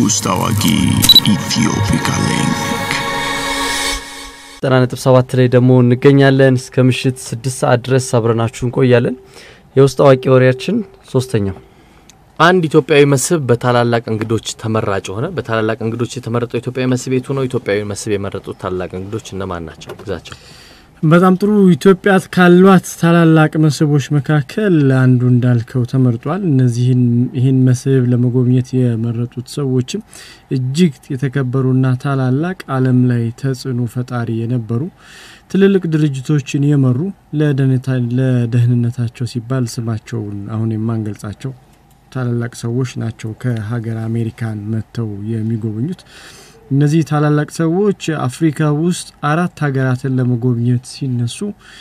ውስጥ አዋቂ ኢትዮፒካ ሊንክ ዘጠና ነጥብ ሰባት ላይ ደግሞ እንገኛለን። እስከ ምሽት ስድስት ሰዓት ድረስ አብረናችሁ እንቆያለን። የውስጥ አዋቂ ወሬያችን ሶስተኛው አንድ ኢትዮጵያዊ መስህብ በታላላቅ እንግዶች ተመራጭ ሆነ። በታላላቅ እንግዶች የተመረጠው ኢትዮጵያዊ መስህብ የቱ ነው? ኢትዮጵያዊ መስህብ የመረጡት ታላላቅ እንግዶች እነማን ናቸው? ግዛቸው በጣም ጥሩ። ኢትዮጵያ ካሏት ታላላቅ መስህቦች መካከል አንዱ እንዳልከው ተመርጧል። እነዚህን ይህን መስህብ ለመጎብኘት የመረጡት ሰዎችም እጅግ የተከበሩና ታላላቅ ዓለም ላይ ተጽዕኖ ፈጣሪ የነበሩ ትልልቅ ድርጅቶችን የመሩ ለደህንነታቸው ሲባል ስማቸውን አሁን የማንገልጻቸው ታላላቅ ሰዎች ናቸው ከሀገር አሜሪካን መጥተው የሚጎበኙት። እነዚህ ታላላቅ ሰዎች አፍሪካ ውስጥ አራት ሀገራትን ለመጎብኘት ሲነሱ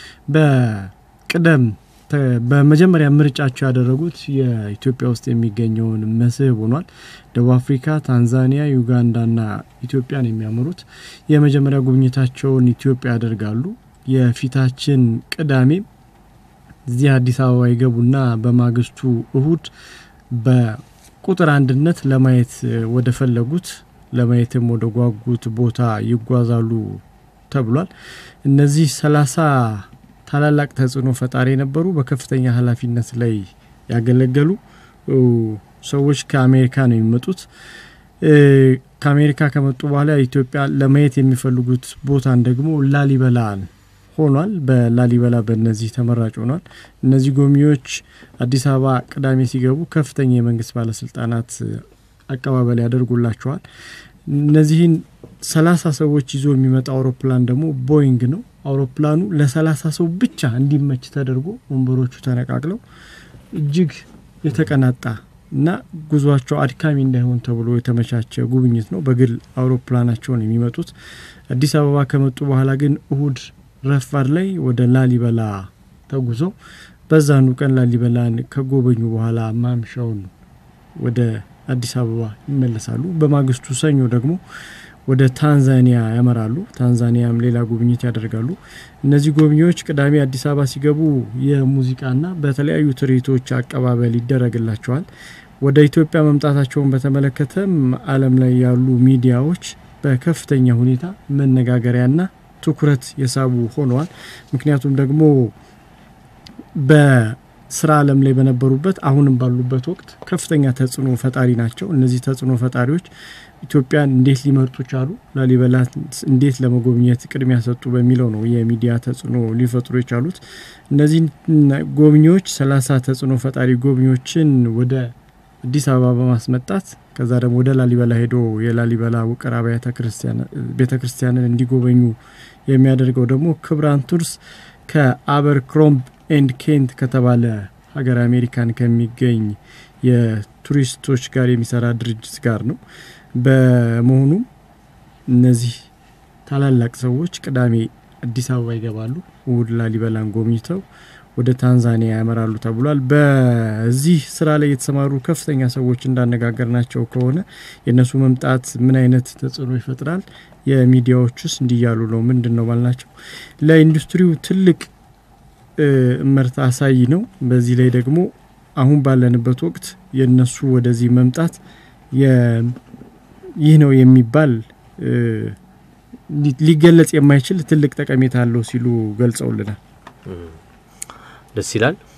በቅደም በመጀመሪያ ምርጫቸው ያደረጉት የኢትዮጵያ ውስጥ የሚገኘውን መስህብ ሆኗል። ደቡብ አፍሪካ፣ ታንዛኒያ፣ ዩጋንዳና ኢትዮጵያን የሚያመሩት የመጀመሪያ ጉብኝታቸውን ኢትዮጵያ ያደርጋሉ። የፊታችን ቅዳሜ እዚህ አዲስ አበባ ይገቡና በማግስቱ እሁድ በቁጥር አንድነት ለማየት ወደ ፈለጉት ለማየትም ወደ ጓጉት ቦታ ይጓዛሉ ተብሏል። እነዚህ ሰላሳ ታላላቅ ተጽዕኖ ፈጣሪ የነበሩ በከፍተኛ ኃላፊነት ላይ ያገለገሉ ሰዎች ከአሜሪካ ነው የሚመጡት። ከአሜሪካ ከመጡ በኋላ ኢትዮጵያ ለማየት የሚፈልጉት ቦታን ደግሞ ላሊበላን ሆኗል። በላሊበላ በእነዚህ ተመራጭ ሆኗል። እነዚህ ጎብኚዎች አዲስ አበባ ቅዳሜ ሲገቡ ከፍተኛ የመንግስት ባለስልጣናት አቀባበል ያደርጉላቸዋል። እነዚህን ሰላሳ ሰዎች ይዞ የሚመጣ አውሮፕላን ደግሞ ቦይንግ ነው። አውሮፕላኑ ለሰላሳ ሰው ብቻ እንዲመች ተደርጎ ወንበሮቹ ተነቃቅለው እጅግ የተቀናጣ እና ጉዟቸው አድካሚ እንዳይሆን ተብሎ የተመቻቸ ጉብኝት ነው። በግል አውሮፕላናቸውን የሚመጡት አዲስ አበባ ከመጡ በኋላ ግን እሁድ ረፋድ ላይ ወደ ላሊበላ ተጉዘው በዛኑ ቀን ላሊበላን ከጎበኙ በኋላ ማምሻውን ወደ አዲስ አበባ ይመለሳሉ። በማግስቱ ሰኞ ደግሞ ወደ ታንዛኒያ ያመራሉ። ታንዛኒያም ሌላ ጉብኝት ያደርጋሉ። እነዚህ ጎብኚዎች ቅዳሜ አዲስ አበባ ሲገቡ የሙዚቃና በተለያዩ ትርኢቶች አቀባበል ይደረግላቸዋል። ወደ ኢትዮጵያ መምጣታቸውን በተመለከተም ዓለም ላይ ያሉ ሚዲያዎች በከፍተኛ ሁኔታ መነጋገሪያና ትኩረት የሳቡ ሆነዋል። ምክንያቱም ደግሞ በስራ ዓለም ላይ በነበሩበት አሁንም ባሉበት ወቅት ከፍተኛ ተጽዕኖ ፈጣሪ ናቸው። እነዚህ ተጽዕኖ ፈጣሪዎች ኢትዮጵያን እንዴት ሊመርጡ ቻሉ፣ ላሊበላ እንዴት ለመጎብኘት ቅድሚያ ሰጡ በሚለው ነው የሚዲያ ተጽዕኖ ሊፈጥሩ የቻሉት። እነዚህ ጎብኚዎች ሰላሳ ተጽዕኖ ፈጣሪ ጎብኚዎችን ወደ አዲስ አበባ በማስመጣት ከዛ ደግሞ ወደ ላሊበላ ሄዶ የላሊበላ ውቅር አብያተ ቤተ ክርስቲያንን እንዲጎበኙ የሚያደርገው ደግሞ ክብራን ቱርስ ከአበር ክሮምብ ኤንድ ኬንት ከተባለ ሀገር አሜሪካን ከሚገኝ የቱሪስቶች ጋር የሚሰራ ድርጅት ጋር ነው። በመሆኑም እነዚህ ታላላቅ ሰዎች ቅዳሜ አዲስ አበባ ይገባሉ። እሁድ ላሊበላን ጎብኝተው ወደ ታንዛኒያ ያመራሉ ተብሏል። በዚህ ስራ ላይ የተሰማሩ ከፍተኛ ሰዎች እንዳነጋገር ናቸው ከሆነ የእነሱ መምጣት ምን አይነት ተጽዕኖ ይፈጥራል? የሚዲያዎች ውስጥ እንዲያሉ ነው። ምንድን ነው ባልናቸው ለኢንዱስትሪው ትልቅ እመርታ አሳይ ነው። በዚህ ላይ ደግሞ አሁን ባለንበት ወቅት የእነሱ ወደዚህ መምጣት ይህ ነው የሚባል ሊገለጽ የማይችል ትልቅ ጠቀሜታ አለው ሲሉ ገልጸውልናል። ደስ ይላል።